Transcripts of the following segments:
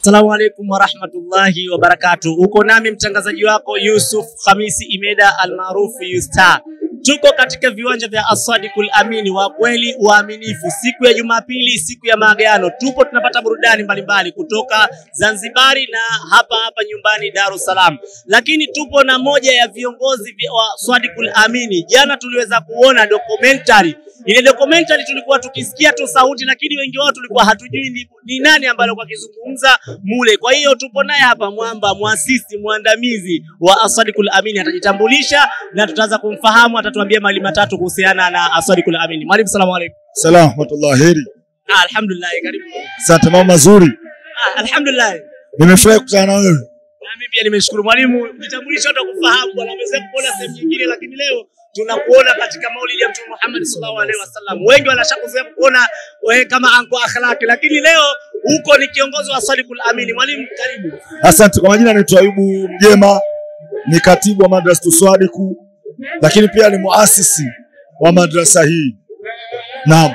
Assalamu alaikum warahmatullahi wabarakatu. Uko nami mtangazaji wako Yusuf Khamisi Imeda almaarufu Yustar. Tuko katika viwanja vya Asadikul Amini wa kweli uaminifu, siku ya Jumapili, siku ya maagano. Tupo tunapata burudani mbalimbali kutoka Zanzibari na hapa hapa nyumbani Dar es Salaam, lakini tupo na moja ya viongozi vya- wa Asadikul Amini. Jana tuliweza kuona documentary ile documentary tulikuwa tukisikia tu sauti, lakini wengi wao tulikuwa hatujui ni, ni nani ambaye alikuwa akizungumza mule. Kwa hiyo tupo naye hapa Mwamba, mwasisi mwandamizi wa Asadikul Amini, atajitambulisha na tutaanza kumfahamu, atatuambia mali matatu kuhusiana na Asadikul Amini. Mwalimu, salamu alaikum. Salam rahmatullah, heri. Ah, alhamdulillah, karibu. Asante mama mazuri, Ah, alhamdulillah. nimefurahi kukutana na wewe. Na mimi pia nimeshukuru mwalimu, jitambulisha hata kufahamu bwana, ameweza kuona sehemu nyingine, lakini leo tunakuona katika maulidi ya Mtume Muhammad sallallahu alaihi wasallam. Wengi wanashakuzoea kuona wewe kama anko akhlaki, lakini leo huko ni kiongozi wa Asadikul Amini. Mwalimu, karibu. Asante kwa majina, naitwa Ayubu Mjema, ni katibu wa madrasa Tuswadiku, lakini pia ni muasisi wa madrasa hii. Naam,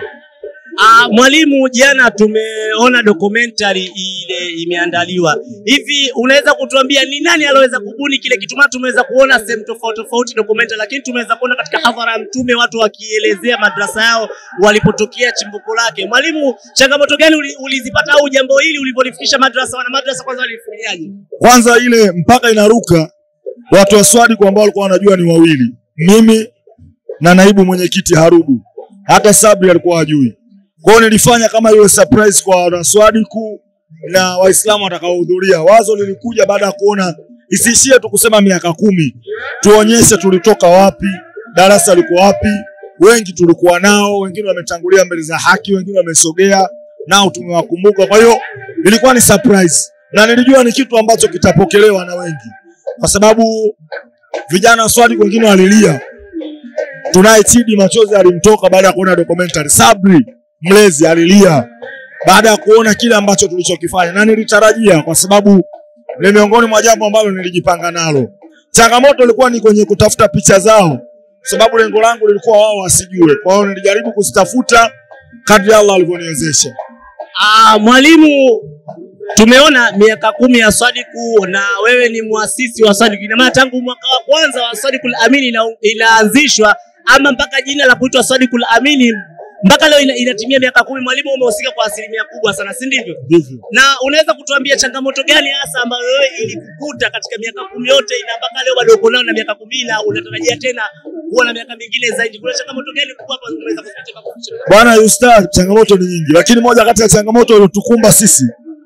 Ah, mwalimu, jana tumeona documentary ile imeandaliwa hivi, unaweza kutuambia ni nani aloweza kubuni kile kitu? Maana tumeweza kuona sehemu tofauti tofauti documentary, lakini tumeweza kuona katika hadhara ya Mtume watu wakielezea madrasa yao walipotokea chimbuko lake. Mwalimu, changamoto gani uli- ulizipata au jambo hili ulipolifikisha madrasa, wana madrasa kwanza walifanyaje? kwanza ile mpaka inaruka, watu wa Swadiku ambao walikuwa wanajua ni wawili, mimi na naibu mwenyekiti Harubu, hata Sabri alikuwa hajui. Kwa hiyo nilifanya kama iwe surprise kwa wanaswadiku na Waislamu watakaohudhuria. Wazo lilikuja baada ya kuona isiishie tu kusema miaka kumi, tuonyeshe tulitoka wapi, darasa liko wapi. Wengi tulikuwa nao, wengine wametangulia mbele za haki, wengine wamesogea nao, tumewakumbuka. Kwa hiyo ilikuwa ni surprise na nilijua ni kitu ambacho kitapokelewa na wengi, kwa sababu vijana wa Swadiku wengine walilia. Tunaye Chidi machozi alimtoka baada ya kuona documentary. Sabri mlezi alilia baada ya kuona kile ambacho tulichokifanya, na nilitarajia, kwa sababu ni miongoni mwa jambo ambalo nilijipanga nalo. Changamoto ilikuwa ni kwenye kutafuta picha zao, kwa sababu lengo langu lilikuwa wao wasijue. Kwa hiyo nilijaribu kuzitafuta kadri Allah alivyoniwezesha. Ah, mwalimu, tumeona miaka kumi ya Sadiku na wewe ni muasisi wa Sadiku. Ina maana tangu mwaka wa kwanza wa Sadikul Amini ina, inaanzishwa ama mpaka jina la kuitwa Sadikul Amini mpaka leo ina, inatimia miaka kumi. Mwalimu, umehusika kwa asilimia kubwa sana, si ndivyo? Ndivyo. Na unaweza kutuambia changamoto gani hasa ambayo wewe ilikukuta katika miaka kumi yote na mpaka leo bado uko nayo na miaka kumi na unatarajia tena kuwa na miaka mingine zaidi? Kuna changamoto gani kubwa ambazo umeweza kuzipitia mpaka kufikia Bwana Yustar, changamoto ni nyingi, lakini moja kati ya changamoto iliyotukumba sisi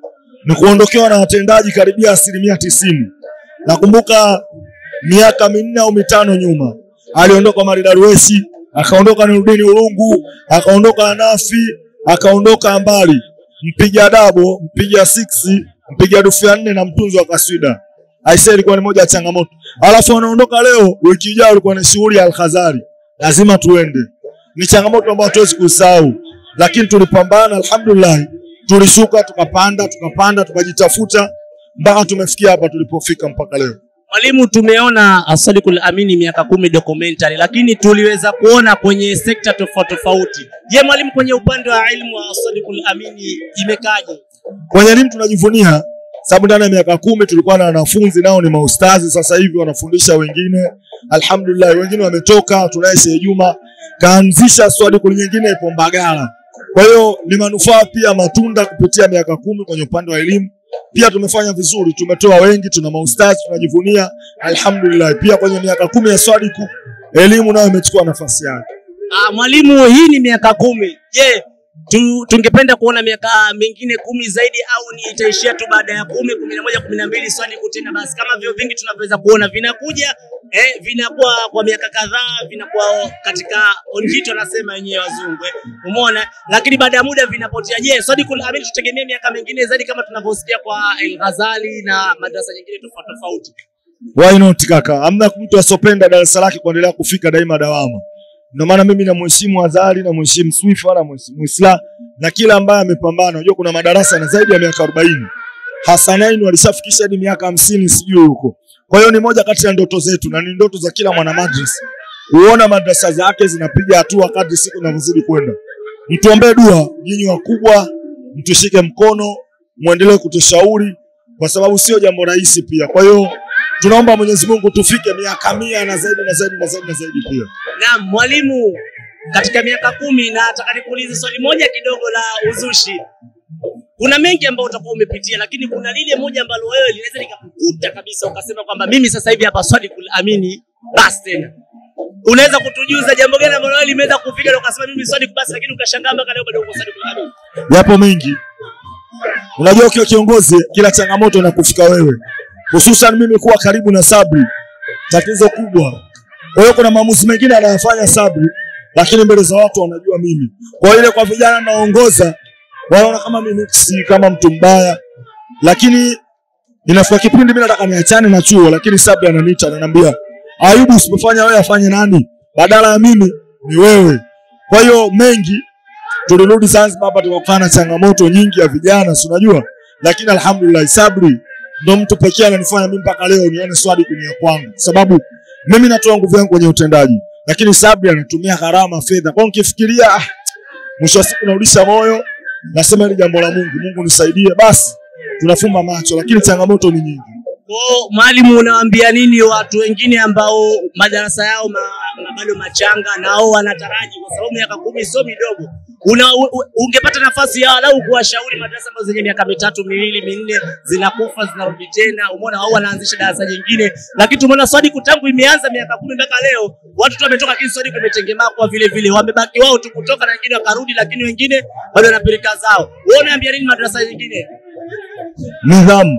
ni kuondokewa na watendaji karibia asilimia tisini. Nakumbuka miaka minne au mitano nyuma aliondoka Maridaruesi, akaondoka Nurudini Urungu, akaondoka Anafi, akaondoka Ambali, mpiga dabo, mpiga siksi, mpiga dufu ya nne na mtunzi wa kaswida. Aisee, ilikuwa ni moja ya changamoto. Alafu wanaondoka leo, wiki ijayo ilikuwa ni shughuli ya Alkhazari, lazima tuende ni changamoto ambayo hatuwezi kusahau, lakini tulipambana, alhamdulillah, tulishuka tukapanda, tukapanda, tukajitafuta mpaka tumefikia hapa tulipofika mpaka leo. Mwalimu, tumeona Asadikul Amini miaka kumi documentary, lakini tuliweza kuona kwenye sekta tofauti tofauti. Je, mwalimu, kwenye upande wa ilmu wa Asadikul Amini imekaje? Kwenye elimu tunajivunia, sababu ndani ya miaka kumi tulikuwa na wanafunzi nao ni maustazi, sasa hivi wanafundisha wengine, alhamdulillah, wengine wametoka. Tunaye Sheikh Juma kaanzisha Swadikul nyingine ipo Mbagala. Kwa hiyo ni manufaa pia matunda kupitia miaka kumi kwenye upande wa elimu. Pia tumefanya vizuri, tumetoa wengi, tuna maustazi, tunajivunia alhamdulillah. Pia kwenye miaka kumi ya Swadiku elimu nayo imechukua nafasi yake. Ah, mwalimu, hii ni miaka kumi. Je, tu, tungependa kuona miaka mingine kumi zaidi au ni itaishia tu baada ya kumi, kumi na moja, kumi na mbili Swadiku tena basi, kama vyo vingi tunavyoweza kuona vinakuja eh, vinakuwa kwa miaka kadhaa, vinakuwa katika onjito, anasema wenyewe wazungu eh, umeona, lakini baada ya muda vinapotea. Je, Swadikul Amini tutegemea miaka mingine zaidi kama tunavyosikia kwa El Ghazali na madrasa nyingine tofauti tofauti? Why not kaka? Hamna mtu asopenda darasa lake kuendelea kufika daima dawama. Ndio maana mimi namheshimu Azali, namheshimu Swifa, namheshimu Isla na kila ambaye amepambana. Unajua kuna madarasa na zaidi ya miaka 40. Hasanain walishafikisha hadi miaka hamsini sijui huko. Kwa hiyo ni moja kati ya ndoto zetu na ni ndoto za kila mwana madrasa. Kuona madrasa zake zinapiga hatua kadri siku zinavyozidi kwenda. Mtuombee dua nyinyi wakubwa, mtushike mkono muendelee kutushauri kwa sababu sio jambo rahisi pia. Kwa hiyo tunaomba Mwenyezi Mungu tufike miaka mia na zaidi na zaidi na zaidi na zaidi pia. Naam, mwalimu, katika miaka kumi, na nataka nikuulize swali moja kidogo la uzushi. Kuna mengi ambayo utakuwa umepitia, lakini kuna lile moja ambalo wewe linaweza likakukuta kabisa, ukasema kwamba mimi sasa hivi hapa swali kulamini basi tena. Unaweza kutujuza jambo gani ambalo wewe limeweza kufika na ukasema mimi swali basi, lakini ukashangaa mpaka leo bado uko swali kulamini? Yapo mengi. Unajua, ukiwa kiongozi, kila changamoto inakufika wewe, hususan mimi kuwa karibu na Sabri, tatizo kubwa. Kwa hiyo kuna maamuzi mengine anayafanya Sabri, lakini mbele za watu wanajua mimi. Kwa hiyo ile kwa vijana naongoza, wanaona kama mimi si kama mtu mbaya, lakini inafika kipindi mimi nataka niachane na chuo, lakini Sabri ananiita ananiambia, Ayubu, usipofanya wewe afanye nani? Badala ya mimi ni wewe. Kwa hiyo mengi tulirudi Zanzibar hapa tukakutana na changamoto nyingi ya vijana, si unajua, lakini alhamdulillah Sabri ndo mtu pekee ananifanya mimi mpaka leo nione swali kunia kwangu, kwa sababu mimi natoa nguvu yangu kwenye utendaji, lakini Sabri anatumia gharama fedha. Kwa hiyo nikifikiria, ah, mwisho wa siku narudisha moyo, nasema hili jambo la Mungu, Mungu nisaidie, basi tunafumba macho, lakini changamoto ni nyingi. Kwa mwalimu, unawaambia nini watu wengine ambao madarasa yao ma, ma, bado machanga nao wanataraji, kwa sababu miaka kumi sio midogo. Una, u, u, ungepata nafasi ya walau kuwashauri madarasa ambazo zenye miaka mitatu miwili minne zinakufa zinarudi tena, umeona, au wanaanzisha darasa jingine, lakini tumeona Swadiku tangu imeanza miaka kumi mpaka leo watu tu wametoka, lakini Swadiku imetengemaa kwa vile vile, wamebaki wao tu kutoka na wengine wakarudi, lakini wengine bado wanapeleka zao. Wewe unaambia nini madarasa nyingine? Nidhamu,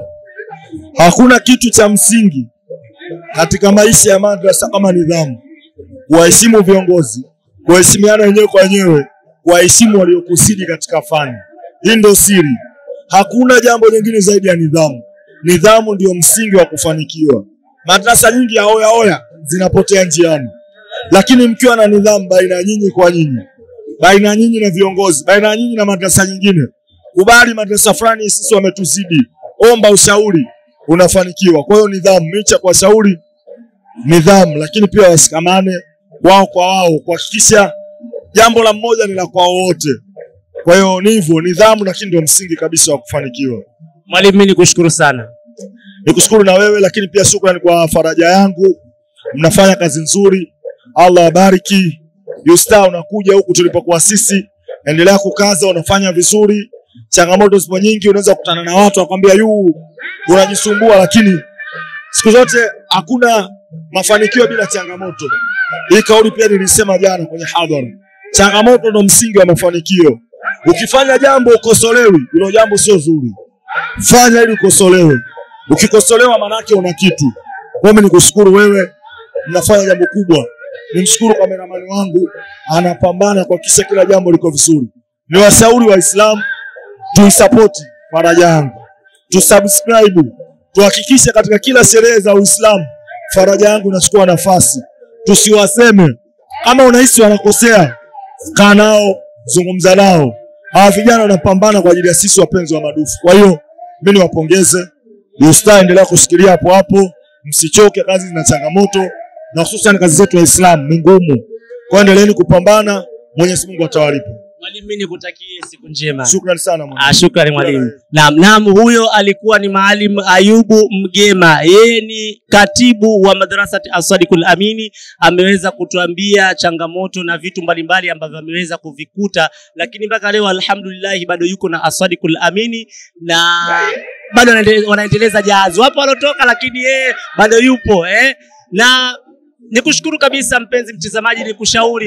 hakuna kitu cha msingi katika maisha ya madrasa kama nidhamu, kuwaheshimu viongozi, kuheshimiana wenyewe kwa wenyewe, kuwaheshimu waliokusidi katika fani. Hii ndio siri, hakuna jambo jingine zaidi ya nidhamu. Nidhamu ndio msingi wa kufanikiwa. Madrasa nyingi ya oya oya zinapotea njiani, lakini mkiwa na nidhamu baina ya nyinyi kwa nyinyi, baina ya nyinyi na viongozi, baina ya nyinyi na madrasa nyingine, kubali madrasa fulani sisi wametuzidi, omba ushauri, unafanikiwa. Kwa hiyo nidhamu, micha kwa shauri nidhamu, lakini pia wasikamane wao kwa wao, kuhakikisha jambo la mmoja ni la kwa wote. Kwa hiyo ni hivyo, nidhamu, lakini ndio msingi kabisa wa kufanikiwa. Mwalimu, mimi nikushukuru sana. Nikushukuru na wewe, lakini pia shukrani kwa faraja yangu. Mnafanya kazi nzuri, Allah abariki. Yusta, unakuja huku tulipokuwa sisi, endelea kukaza, unafanya vizuri. Changamoto zipo nyingi, unaweza kukutana na watu wakwambia yu unajisumbua, lakini siku zote hakuna mafanikio bila changamoto. Hii kauli pia nilisema jana kwenye hadhara, changamoto ndo msingi wa mafanikio. Ukifanya jambo ukosolewi, hilo jambo sio zuri. Fanya ili ukosolewe. Ukikosolewa manake una kitu. Kwa hiyo nikushukuru wewe, mnafanya jambo kubwa. Nimshukuru kameramani wangu, anapambana kuhakikisha kila jambo liko vizuri. Ni washauri Waislamu tuisapoti faraja yangu, tusubscribe, tuhakikishe katika kila sherehe za Uislamu faraja yangu inachukua nafasi. Tusiwaseme kama unahisi wanakosea, kaa nao, zungumza nao. Hawa vijana wanapambana kwa ajili ya sisi wapenzi wa madufu. Kwa hiyo mimi niwapongeze. Usta, endelea kushikilia hapo hapo, msichoke. Kazi zina changamoto na hususan kazi zetu Waislamu ni ngumu, kwa hiyo endeleeni kupambana. Mwenyezi Mungu atawalipa. Mwalimu, mimi nikutakie siku njema. Shukrani sana mwana. Ah, shukrani mwalimu. Naam, naam, huyo alikuwa ni Maalim Ayubu Mgema. Yeye ni katibu wa madrasati Aswadikul Amini. Ameweza kutuambia changamoto na vitu mbalimbali ambavyo ameweza kuvikuta, lakini mpaka leo alhamdulillah bado yuko na Aswadikul Amini na bado wanaendele- wanaendeleza jahazi. Wapo walotoka, lakini yeye bado yupo eh? na nikushukuru kabisa mpenzi mtazamaji, nikushauri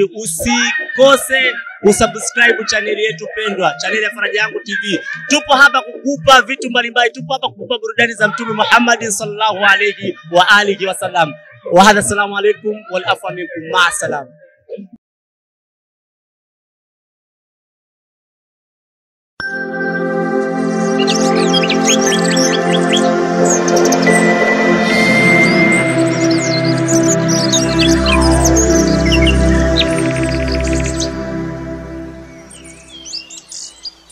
usikose kusubscribe chaneli yetu pendwa, chaneli ya Faraja Yangu TV. Tupo hapa kukupa vitu mbalimbali, tupo hapa kukupa burudani za Mtume Muhammad sallallahu alayhi wa alihi wasallam. Wa hadha, assalamu alaikum wal afwa minkum, ma salam. Thank you.